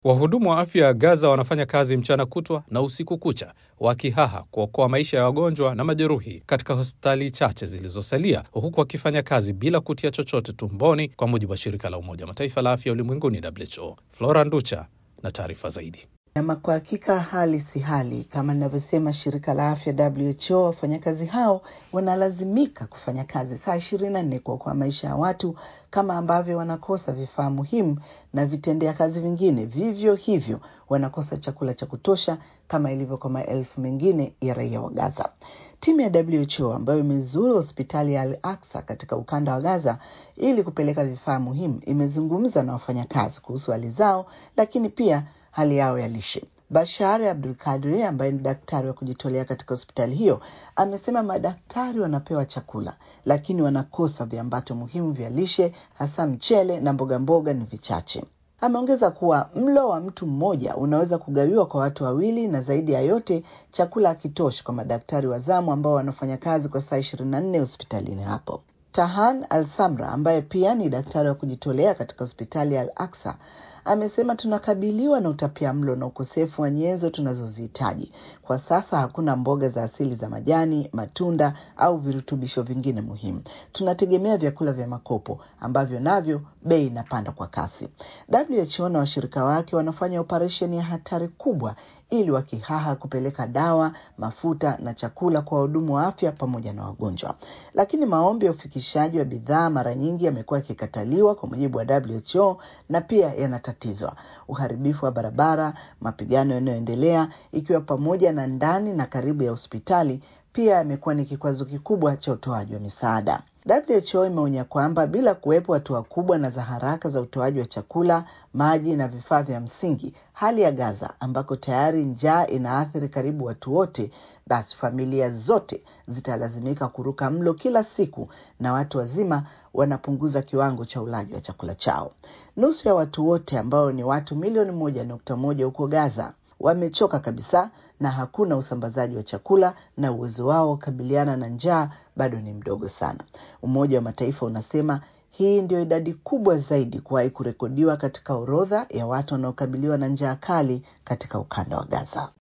Wahudumu wa afya ya Gaza wanafanya kazi mchana kutwa na usiku kucha wakihaha kuokoa maisha ya wagonjwa na majeruhi katika hospitali chache zilizosalia, huku wakifanya kazi bila kutia chochote tumboni, kwa mujibu wa shirika la Umoja wa Mataifa la afya ulimwenguni WHO. Flora Nducha na taarifa zaidi. Ama kwa hakika hali si hali, kama linavyosema shirika la afya WHO. Wafanyakazi hao wanalazimika kufanya kazi saa ishirini na nne kuokoa maisha ya watu, kama ambavyo wanakosa vifaa muhimu na vitendea kazi vingine, vivyo hivyo wanakosa chakula cha kutosha, kama ilivyo kwa maelfu mengine ya raia wa Gaza. Timu ya WHO ambayo imezuru hospitali ya Al Aksa katika ukanda wa Gaza ili kupeleka vifaa muhimu imezungumza na wafanyakazi kuhusu hali zao, lakini pia hali yao ya lishe. Bashar Abdul Kadri ambaye ni daktari wa kujitolea katika hospitali hiyo amesema madaktari wanapewa chakula lakini wanakosa viambato muhimu vya lishe, hasa mchele na mboga mboga ni vichache. Ameongeza kuwa mlo wa mtu mmoja unaweza kugawiwa kwa watu wawili, na zaidi ya yote chakula hakitoshi kwa madaktari wa zamu ambao wanafanya kazi kwa saa ishirini na nne hospitalini hapo. Tahan Al Samra ambaye pia ni daktari wa kujitolea katika hospitali ya Al Aksa amesema tunakabiliwa na utapia mlo na ukosefu wa nyenzo tunazozihitaji kwa sasa. Hakuna mboga za asili za majani, matunda au virutubisho vingine muhimu. Tunategemea vyakula vya makopo ambavyo navyo bei inapanda kwa kasi. WHO na washirika wake wanafanya operesheni ya hatari kubwa ili wakihaha kupeleka dawa, mafuta na chakula kwa wahudumu wa afya pamoja na wagonjwa, lakini maombi ya ufikishaji wa bidhaa mara nyingi yamekuwa yakikataliwa kwa mujibu wa WHO na pia yanatatizwa. Uharibifu wa barabara, mapigano yanayoendelea, ikiwa pamoja na ndani na karibu ya hospitali, pia yamekuwa ni kikwazo kikubwa cha utoaji wa misaada. WHO imeonya kwamba bila kuwepo hatua kubwa na za haraka za utoaji wa chakula, maji na vifaa vya msingi, hali ya Gaza ambako tayari njaa inaathiri karibu watu wote, basi familia zote zitalazimika kuruka mlo kila siku na watu wazima wanapunguza kiwango cha ulaji wa chakula chao. Nusu ya watu wote ambao ni watu milioni moja nukta moja huko Gaza wamechoka kabisa na hakuna usambazaji wa chakula na uwezo wao kukabiliana na njaa bado ni mdogo sana. Umoja wa Mataifa unasema hii ndio idadi kubwa zaidi kuwahi kurekodiwa katika orodha ya watu wanaokabiliwa na njaa kali katika ukanda wa Gaza.